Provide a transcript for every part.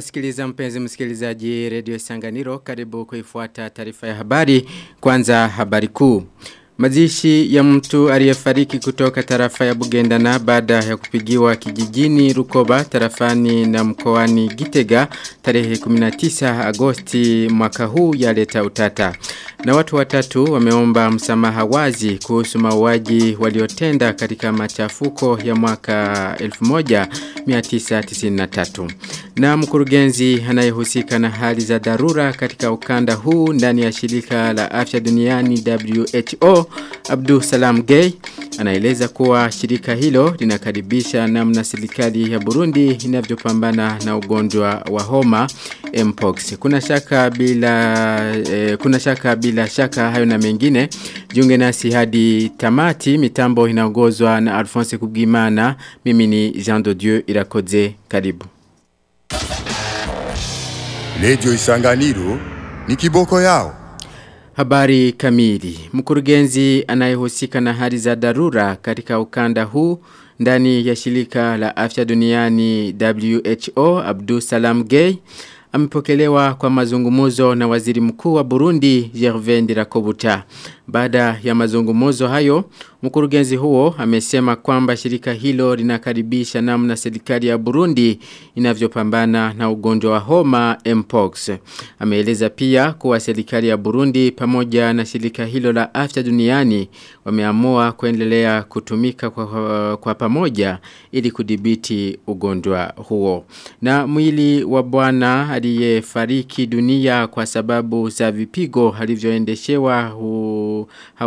unasikiliza mpenzi msikilizaji redio Sanganiro karibu kuifuata taarifa ya habari kwanza habari kuu. Mazishi ya mtu aliyefariki kutoka tarafa ya Bugendana baada ya kupigiwa kijijini Rukoba tarafani na mkoani Gitega tarehe 19 Agosti mwaka huu yaleta utata. Na watu watatu wameomba msamaha wazi kuhusu mauaji waliotenda katika machafuko ya mwaka 1993. Na mkurugenzi anayehusika na hali za dharura katika ukanda huu ndani ya shirika la afya duniani WHO Abdul Salam Gay anaeleza kuwa shirika hilo linakaribisha namna serikali ya Burundi inavyopambana na ugonjwa wa homa Mpox. Kuna shaka bila eh, kuna shaka bila shaka hayo na mengine. Jiunge nasi hadi tamati mitambo inaongozwa na Alphonse Kubwimana. Mimi ni Jean de Dieu Irakoze. Karibu. Radio Isanganiro ni kiboko yao. Habari kamili. Mkurugenzi anayehusika na hali za dharura katika ukanda huu ndani ya shirika la afya duniani WHO Abdul Salam Gay amepokelewa kwa mazungumuzo na waziri mkuu wa Burundi Gervais Ndirakobuta. Baada ya mazungumuzo hayo, mkurugenzi huo amesema kwamba shirika hilo linakaribisha namna serikali ya Burundi inavyopambana na ugonjwa wa homa Mpox. Ameeleza pia kuwa serikali ya Burundi pamoja na shirika hilo la afya duniani wameamua kuendelea kutumika kwa, kwa pamoja ili kudhibiti ugonjwa huo. Na mwili wa bwana aliyefariki dunia kwa sababu za vipigo alivyoendeshewa hu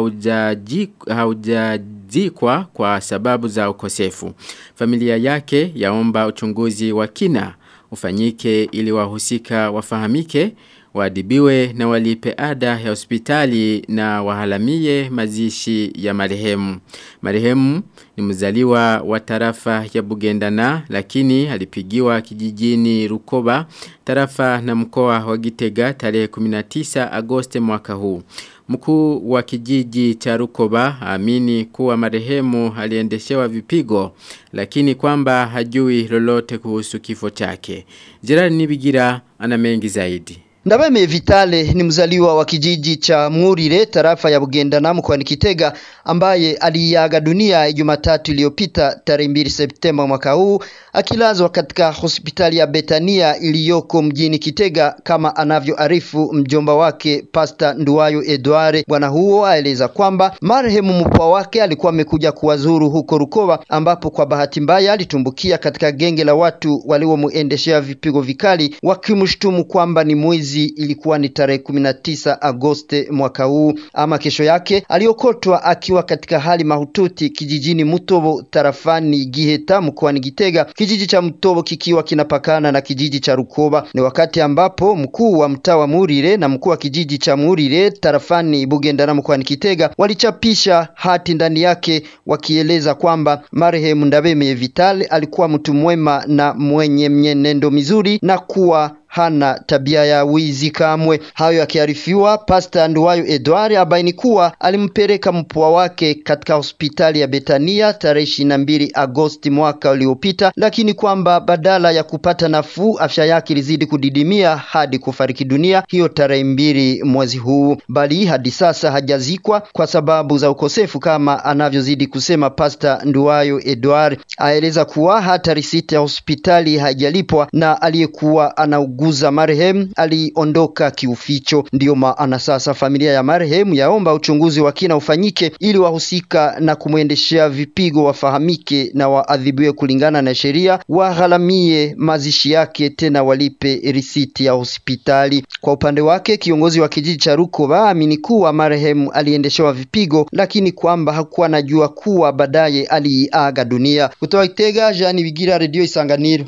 haujazikwa kwa sababu za ukosefu. Familia yake yaomba uchunguzi wa kina ufanyike ili wahusika wafahamike waadibiwe na walipe ada ya hospitali na wahalamie mazishi ya marehemu. Marehemu ni mzaliwa wa tarafa ya Bugendana lakini alipigiwa kijijini Rukoba tarafa na mkoa wa Gitega tarehe 19 Agosti mwaka huu. Mkuu wa kijiji cha Rukoba amini kuwa marehemu aliendeshewa vipigo lakini kwamba hajui lolote kuhusu kifo chake. Gerard Nibigira ana mengi zaidi. Ndabeme Vitale ni mzaliwa wa kijiji cha Murire tarafa ya Bugendana mkoani Kitega ambaye aliaga dunia Jumatatu iliyopita tarehe 2 Septemba mwaka huu akilazwa katika hospitali ya Betania iliyoko mjini Kitega kama anavyoarifu mjomba wake Pasta Nduwayo Edware. Bwana huo aeleza kwamba marehemu mpwa wake alikuwa amekuja kuwazuru huko Rukoba ambapo kwa bahati mbaya alitumbukia katika genge la watu waliomuendeshea vipigo vikali wakimshtumu kwamba ni mwizi ilikuwa ni tarehe 19 Agosti mwaka huu. Ama kesho yake aliokotwa akiwa katika hali mahututi kijijini Mutobo tarafani Giheta mkoani Gitega, kijiji cha Mutobo kikiwa kinapakana na kijiji cha Rukoba. Ni wakati ambapo mkuu wa mtaa wa Murire na mkuu wa kijiji cha Murire tarafani Bugendana mkoani Kitega walichapisha hati ndani yake wakieleza kwamba marehemu Ndabeme Vital alikuwa mtu mwema na mwenye mwenendo mizuri na kuwa hana tabia ya wizi kamwe. Hayo yakiarifiwa, Pasta Nduwayo Edward abaini kuwa alimpeleka mpwa wake katika hospitali ya Betania tarehe ishirini na mbili Agosti mwaka uliopita, lakini kwamba badala ya kupata nafuu afya yake ilizidi kudidimia hadi kufariki dunia hiyo tarehe mbili mwezi huu, bali hadi sasa hajazikwa kwa sababu za ukosefu, kama anavyozidi kusema Pasta Nduwayo Edward. Aeleza kuwa hata risiti ya hospitali haijalipwa na aliyekuwa ana guza marehemu aliondoka kiuficho. Ndiyo maana sasa familia ya marehemu yaomba uchunguzi wa kina ufanyike ili wahusika na kumwendeshea vipigo wafahamike na waadhibiwe kulingana na sheria, wagharamie mazishi yake, tena walipe risiti ya hospitali. Kwa upande wake, kiongozi wa kijiji cha Rukoba amini kuwa marehemu aliendeshewa vipigo, lakini kwamba hakuwa anajua kuwa baadaye aliaga dunia. Kutoka Itega, Jean Bigira, Radio Isanganiro.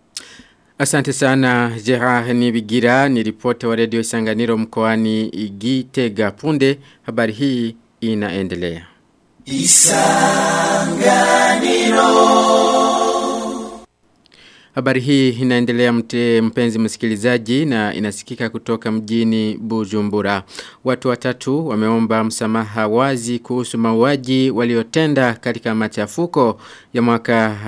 Asante sana Gerard Nibigira ni ripota wa redio Isanganiro mkoani Gitega punde habari hii inaendelea. Isanganiro Habari hii inaendelea mte mpenzi msikilizaji na inasikika kutoka mjini Bujumbura. Watu watatu wameomba msamaha wazi kuhusu mauaji waliotenda katika machafuko ya mwaka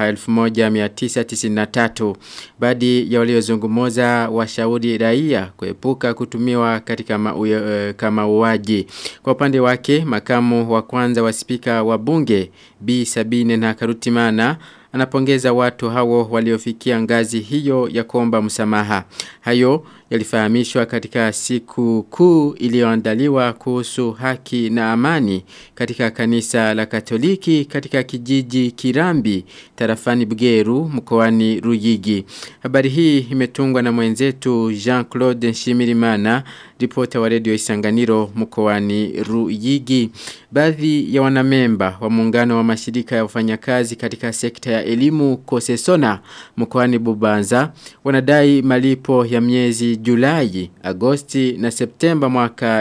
1993. Baadhi ya waliozungumza washauri raia kuepuka kutumiwa katika mauaji. Kama uwaji. Kwa upande wake makamu wa kwanza wa spika wa bunge B Sabine na Karutimana anapongeza watu hao waliofikia ngazi hiyo ya kuomba msamaha. Hayo yalifahamishwa katika siku kuu iliyoandaliwa kuhusu haki na amani katika kanisa la Katoliki katika kijiji Kirambi tarafani Bugeru mkoani Ruyigi. Habari hii imetungwa na mwenzetu Jean-Claude Nshimirimana ripota wa redio Isanganiro mkoani Ruyigi. Baadhi ya wanamemba wa muungano wa mashirika ya wafanyakazi katika sekta ya elimu Kosesona mkoani Bubanza wanadai malipo ya miezi Julai, Agosti na Septemba mwaka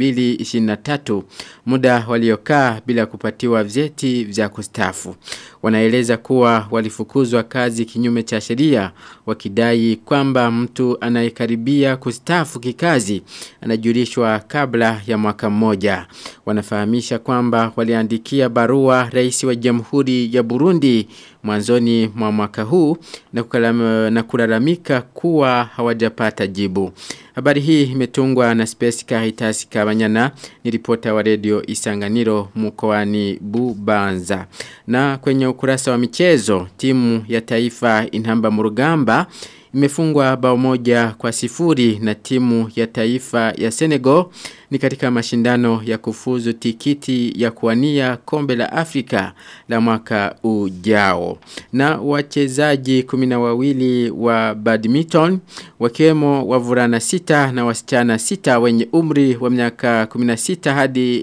2023 muda waliokaa bila kupatiwa vyeti vya kustafu. Wanaeleza kuwa walifukuzwa kazi kinyume cha sheria wakidai kwamba mtu anayekaribia kustafu kikazi anajulishwa kabla ya mwaka mmoja. Wanafahamisha kwamba waliandikia barua rais wa Jamhuri ya Burundi mwanzoni mwa mwaka huu na, kukalama, na kulalamika kuwa hawajapata jibu. Habari hii imetungwa na Space Caritas Kabanyana ni ripota wa redio Isanganiro mkoani Bubanza. Na kwenye ukurasa wa michezo timu ya taifa Inhamba Murugamba imefungwa bao moja kwa sifuri na timu ya taifa ya Senegal ni katika mashindano ya kufuzu tikiti ya kuwania kombe la Afrika la mwaka ujao. Na wachezaji kumina wawili wa badminton wakiwemo wavulana sita na wasichana sita wenye umri wa miaka 16 hadi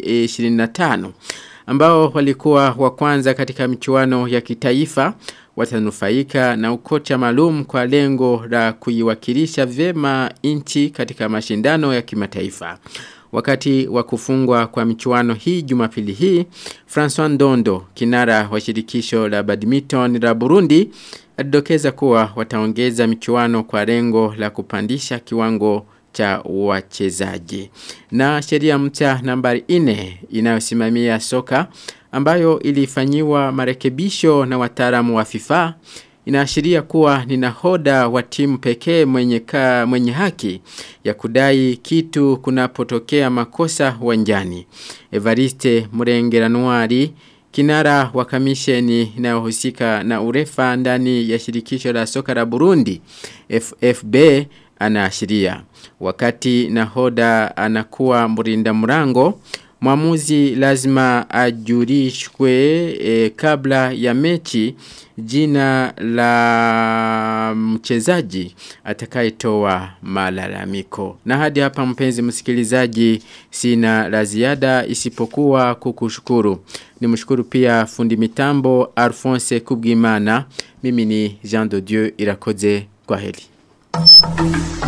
25 ambao walikuwa wa kwanza katika michuano ya kitaifa watanufaika na ukocha maalum kwa lengo la kuiwakilisha vyema nchi katika mashindano ya kimataifa. Wakati wa kufungwa kwa michuano hii Jumapili hii, François Ndondo, kinara wa shirikisho la badminton la Burundi, alidokeza kuwa wataongeza michuano kwa lengo la kupandisha kiwango cha wachezaji. Na sheria mpya nambari 4 inayosimamia soka ambayo ilifanyiwa marekebisho na wataalamu wa FIFA inaashiria kuwa ni nahoda wa timu pekee mwenye, ka, mwenye haki ya kudai kitu kunapotokea makosa uwanjani. Evariste Murengeranuari kinara wa kamisheni inayohusika na urefa ndani ya shirikisho la soka la Burundi FFB anaashiria wakati nahoda anakuwa mrinda mrango Mwamuzi lazima ajurishwe e, kabla ya mechi jina la mchezaji atakayetoa malalamiko. Na hadi hapa mpenzi msikilizaji sina la ziada isipokuwa kukushukuru. Nimshukuru pia fundi mitambo Alphonse Kubwimana. Mimi ni Jean de Dieu Irakoze kwa heli.